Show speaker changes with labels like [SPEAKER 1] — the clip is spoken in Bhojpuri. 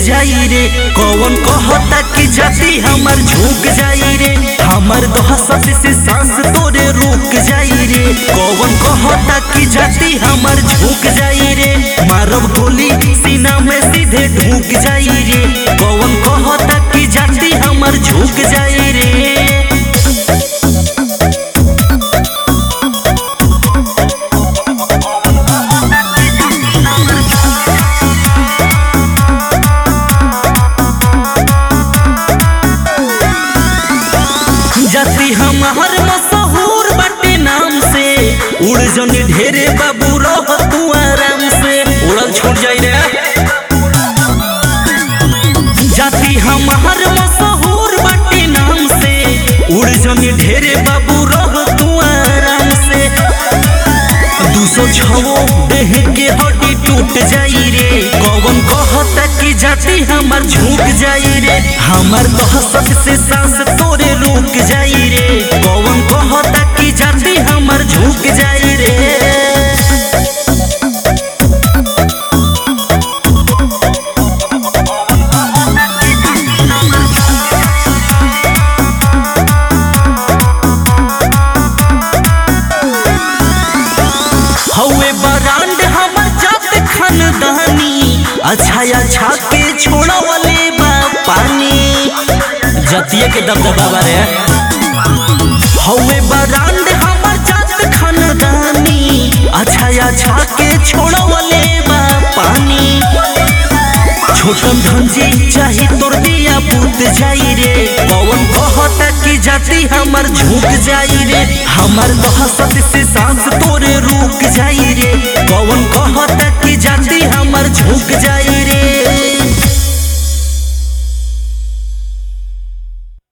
[SPEAKER 1] जाई रे कौन कहता कि जाति हमर झुक जाई रे हमर दहशत से सांस तोरे रुक जाई रे कौन कहता कि जाति हमर झुक जाई रे मारब गोली सीना में सीधे ढूक जाई रे कौन कहता कि जाति हमर झुक जाई रे जाति हमार मशहूर बाटे नाम से उड़ जनी ढेरे बाबू रह तू आराम से उड़ल छूट जाई रे जाति हमार मशहूर बाटे नाम से उड़ जनी ढेरे बाबू रह तू आराम से दू सौ छवो देह के हड्डी टूट जाई रे कौन कहता कि जाति हमर झुक जाई रे हमर दहशत से सांस तोरे रुक जाई रे कौन कहता कि जाति हमर झुक जाई रे हवे बरांड हमर जात खानदानी अच्छा अच्छा के छोड़ा वाले बा पानी जतिये के दबदबा बारे हवे बरांड हमर जात खानदानी अच्छा अच्छा के छोड़ा वाले बा पानी छोटन धंजी चाही तोर दिया पूत जाई रे पवन कहता कि जाति हमर झुक जाई रे हमर दहशत से सांस तोरे रुक जाई रे